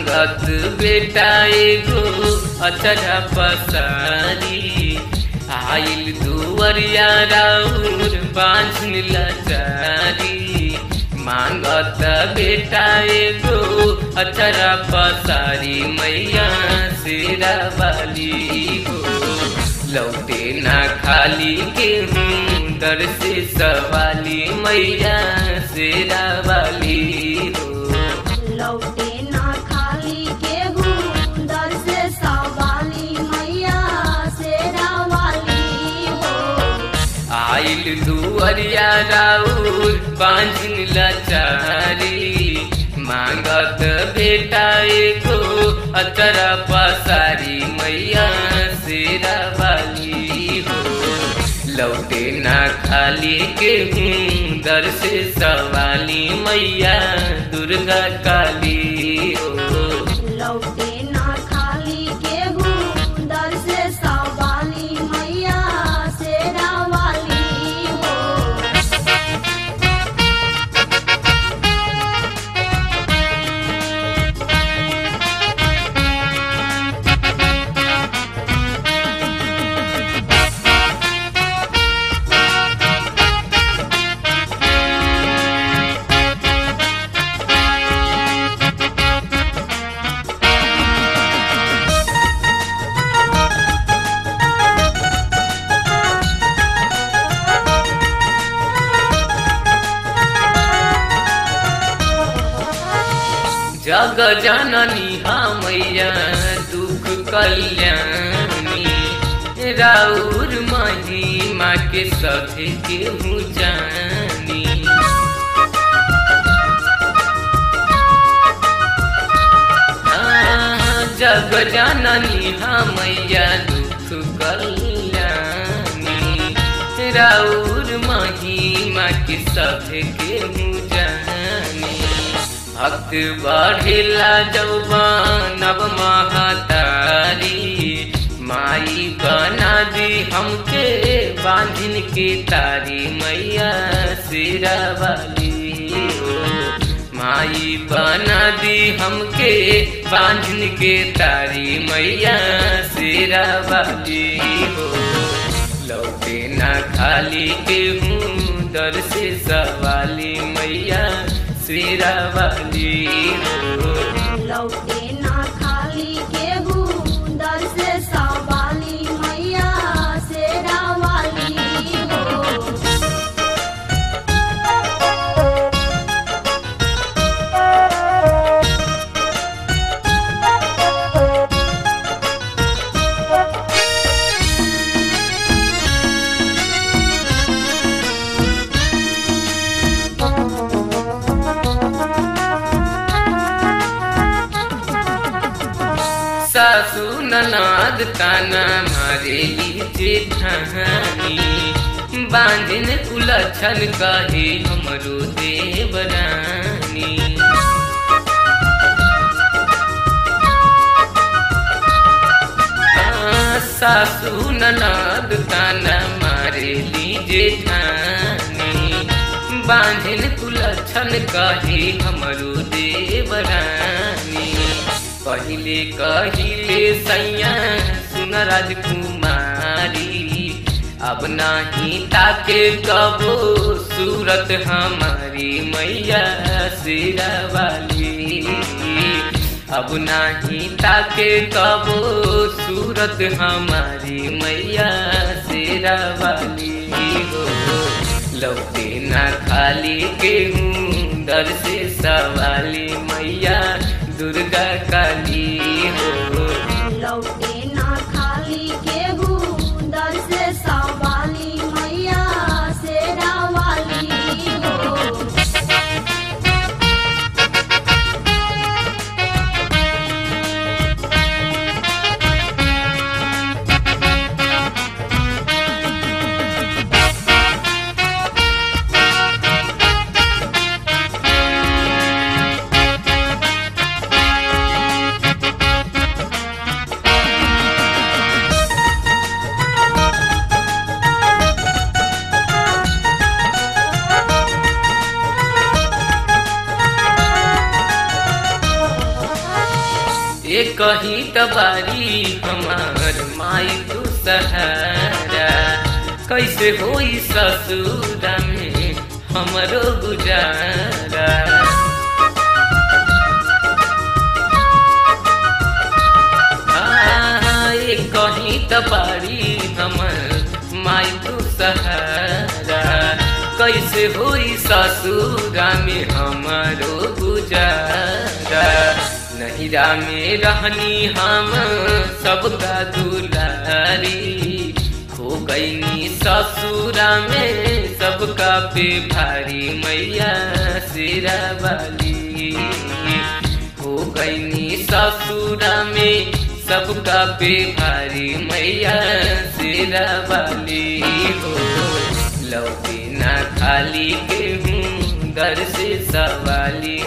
मांगत बेटा एगो अचरा पसारी आइल दुवरिया राउर बांझन लाचारी मांगत बेटा एगो अचरा पसारी मैया शेरा वाली हो लौटे ना खाली के हूँ दर से सवाली मैया शेरा वाली हो लौटे ना खाली केहू दर से सवाली मैया शेरा वाली हो आइल दुअरिया राउर बांझन लाचारी मांगत बेटा एको अतरा पसारी मैया शेरा वाली हो लौटे ना खाली के हूँ दर से सवाली मैया दुर्गा काली हो लौटे ना खाली केहू दर से सवाली मैया शेरा वाली हो जग जननी मैया दुख कल्याणी राउर महिमा के सधे केहू जानी हाँ, जग जननी मैया दुख कल्याणी राउर महिमा के सधे केहू जानी भक्त बढ़ेला जौवन अब महातारी माई बना दी हमके बांधिन के तारी मैया सिरा वाली हो माई बना दी हमके बांधिन के तारी मैया सिरा वाली हो लौटे ना खाली के हूँ दर से सवाली मैया शेरा वाली हो लौटे ना खाली केहू दर से सवाली मैया शेरा वाली हो सासू ननाद ताना मारेली जेठानी बांधिन उलझन कहे हमरो देवरानी हाँ, सासू ननाद ताना मारेली जेठानी बांधिन कुलछन कहे हमरो देवरानी पहिले कहिले सैया सुन राजकुमारी अब नाही ताके कबो सूरत हमारी मैया सिरा वाली अब नाही ताके कबो सूरत हमारी मैया सिरा वाली हो लौटे ना खाली के हूँ दर से सवाली मैया दुर्गा काली हो लौटे ना खाली केहू दर से सवाली मैया शेरा वाली हो ये कही तबारी हमार माई तू सहारा कैसे होई ससुरा में हमरो गुजारा आ, ये कहीं तबारी हमर माई तू सहारा कैसे होई ससुरा में हमारो गुजारा नहिरा में रहनी हम सबका दुलारी हो गईनी ससुरा में सबका पे भारी मैया सिरा वाली हो गईनी ससुरा में सबका पे भारी मैया सिरा वाली हो लौटी ना खाली के हूँ दर से सवाली